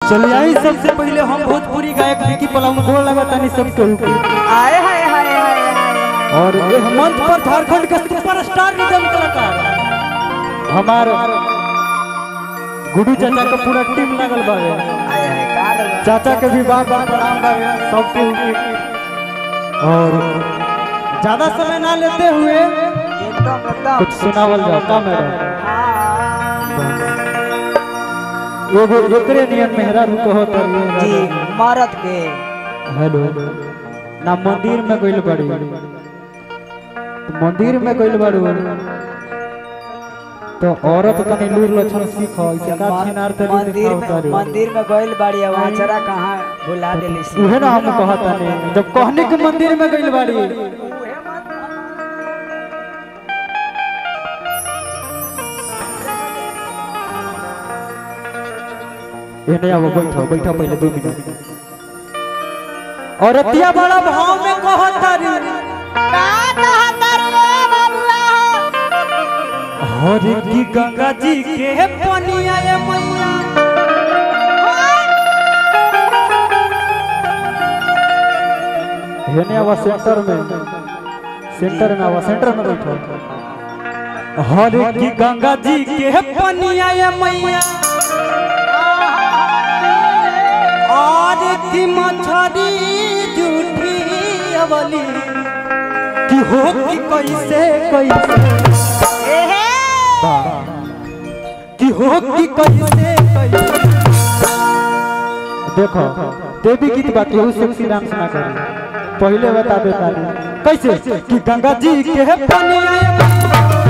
चलिए आई सबसे पहले हम भोजपुरी गायक विकी पलामू गोड़ लगा तानी सबके ऊपर आए हाय हाय हाय हाय और ये मंच पर झारखंड के सुपरस्टार निगम कलाकार हमार गुडू चाचा का पूरा टीम लगल बावे हाय हाय का रहा? चाचा के भी बार बार प्रणाम बावे सबके ऊपर और ज्यादा समय ना लेते हुए एकदम एकदम कुछ सुनावल जाओ का मैडम हाँ, एगो एकरे नियन मेहरा रुक हो तर जी मरद के हेलो ना मंदिर में गइल बाड़ी तो मंदिर में गइल बाड़ू तो औरत तनी लूर लक्षण सीख ऐसे का छिनार तरी मंदिर देखा में उतारू मंदिर में गइल बाड़ी अब आचरा कहाँ भुला देली सी उहे ना हम कहता नहीं जब कहने के मंदिर में गइल बाड़ी एने आओ बैठो बैठो पहले दो मिनट औरतिया बड़ा भाव में कहता रे हरे की गंगा जी के पनिया ये मैया हेने आवा सेंटर में सेंटर में आवा सेंटर में बैठो हरे की गंगा जी के पनिया ये मैया और की मछरी जूठी अवली की हो की कैसे कैसे कि हो कि कैसे कैसे देखो देवी गीत बा केहू सेक्सी डांस ना करे पहले बता देता नहीं कैसे कि गंगा जी के पनिया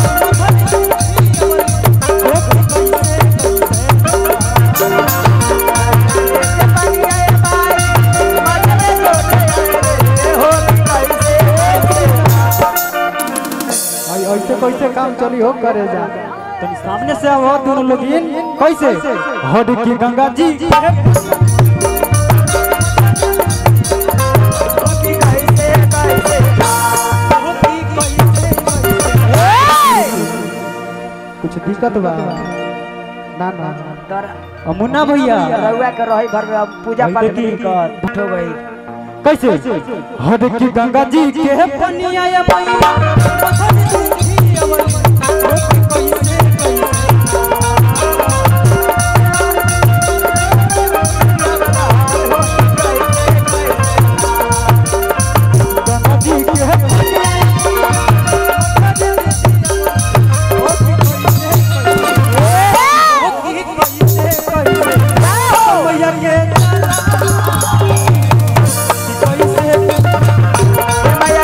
आई ऐसे कैसे काम चली हो करे जा तनी सामने से आओ दोनों लोग इन कैसे हड की गंगा जी के कुछ दिक्कत बा ना ना अमुना भैया रउआ के रही भर में अब पूजा भाई पाठ देखी। नहीं कर बैठो गई कैसे हद की गंगा जी के पनिया या मैया गंगा जी के मैया के कैसे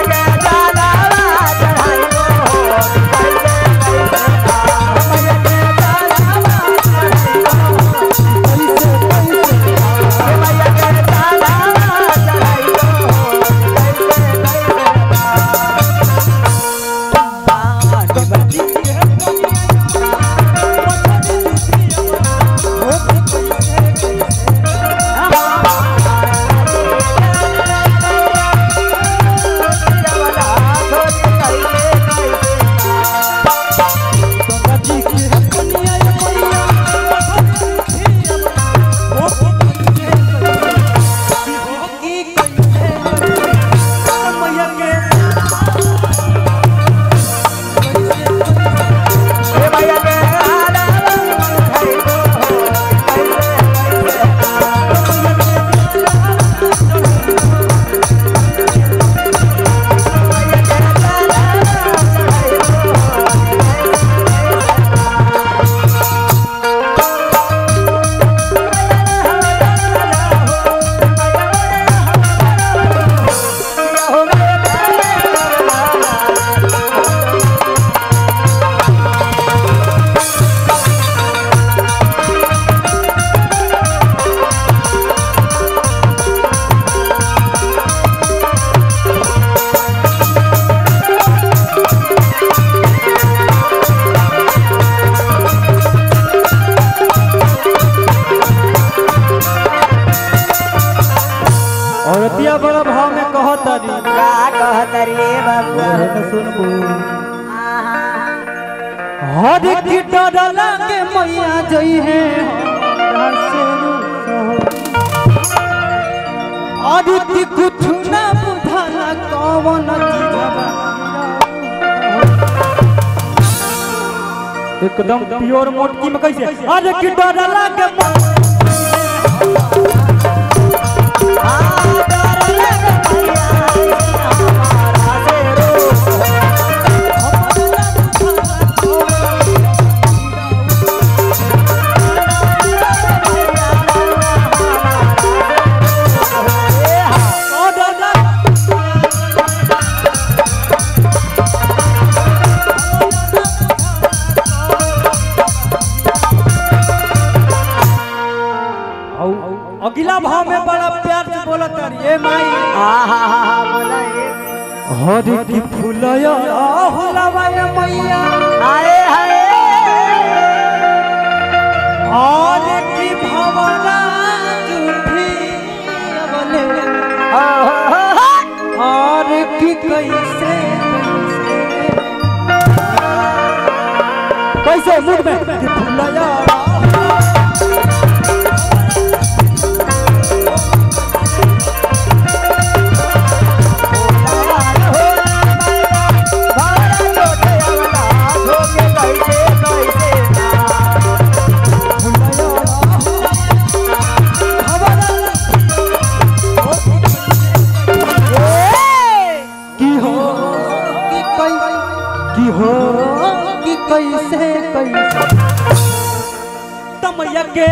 गंगा जी के पनिया या मैया मैया के औरतिया बड़ा भाव में कहता री का कहत रे बाबुआ सुनबू आहा हर की डर लागे मैया जई है हमरा से रूठ कौन चीजवा एकदम प्योर मोटकी में कैसे अरे कि डर लागे ओ डर लागे औ- अगला भाव में बड़ा प्यार से बोला तर ये माई बोला ये हर की फुलया हुलावा ये मैया हाय हाय और की भवरा झूठी अबले और की कैसे कैसे मुंह में कि फुलया की हो कि कै की हो कि कैसे कैसे तमैया के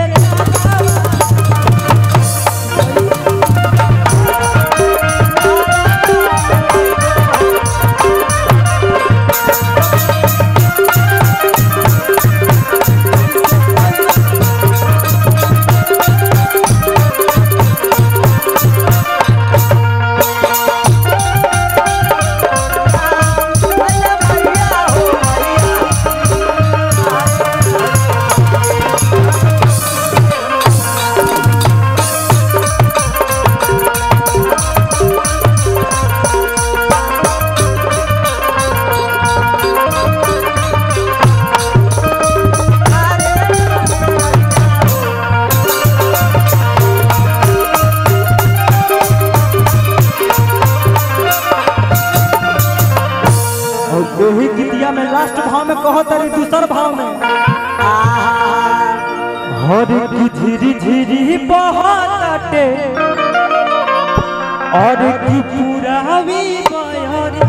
और वही गीतिया में लास्ट भाव में कहो तारी दूसर भाव में हर की झिरी झिरी बहताटे और की पुरावी बहरी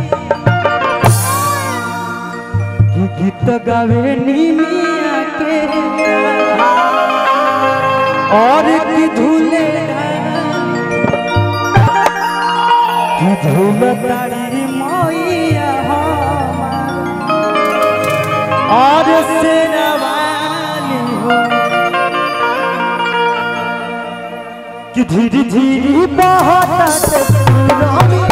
की गीत गावे नीमिया के और की झूले की झूलतारी मैया हमार और शेरवाली हो कि धीरे धीरे बहत पूरा